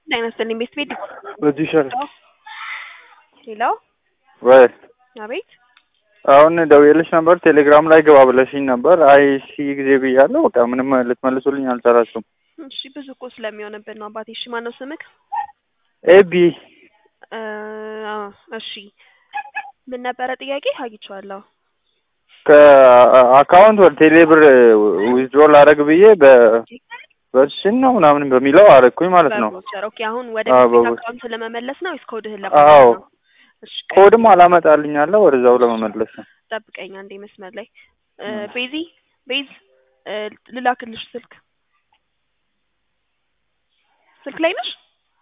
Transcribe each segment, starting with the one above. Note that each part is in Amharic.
ጤና ይስጥልኝ ቤት ቤት በዚህ ይሻላል ሄሎ ወይ አቤት አሁን ደውዬልሽ ነበር ቴሌግራም ላይ ግባ ብለሽኝ ነበር። አይ ሺ ጊዜ ብያለሁ። በቃ ምንም ልትመልሱልኝ አልቻላችሁም። እሺ ብዙ እኮ ስለሚሆንብን ነው አባቴ። እሺ ማነው ስምክ? ኤቢ እ አዎ፣ እሺ ምን ነበረ ጥያቄ? አግኝቼዋለሁ። ከአካውንት ወደ ቴሌ ብር ዊዝድሮ ላደርግ ብዬ በ በሽን ነው ምናምን በሚለው አረግኩኝ ማለት ነው። በቮቸር ኦኬ። አሁን ወደ አዎ፣ ቤት በቮቸር። አካውንት ለመመለስ ነው ወይስ ኮድህን አዎ ለማለት ነው? እሺ ቆይ ኮድም አላመጣልኝ አለ ወደዛው ለመመለስ ነው። ጠብቀኝ አንዴ መስመር ላይ እ ቤዚ ቤዝ እ ልላክልሽ ስልክ ስልክ ላይ ነሽ?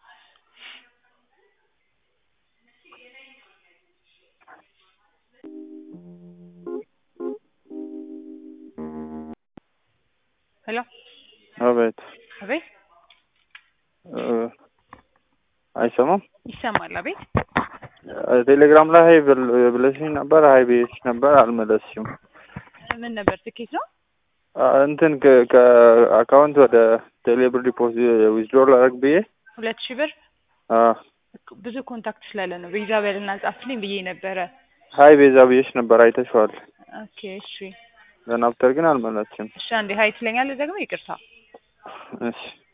ሄሎ አቤት አቤት እ አይሰማም። ይሰማል። አቤት ቴሌግራም ላይ ሀይ ብል- ብለሽኝ ነበር። ሀይ ብዬሽ ነበር አልመለስሽም። ምን ነበር? ትኬት ነው። አ፣ እንትን ከ- ከአካውንት ወደ ቴሌ ብር ዲፖዚት ዊዝድሮ ላደርግ ብዬ ሁለት ሺህ ብር አ፣ ብዙ ኮንታክት ስላለ ነው። ቤዛ በልና ጻፍልኝ ብዬ ነበረ። ሀይ ቤዛ ብዬሽ ነበር አይተሽዋል። ኦኬ እሺ ዘናፍተር ግን አልመለስሽም። እሺ። አንዴ ሀይ ትለኛለህ ደግሞ ይቅርታ እሺ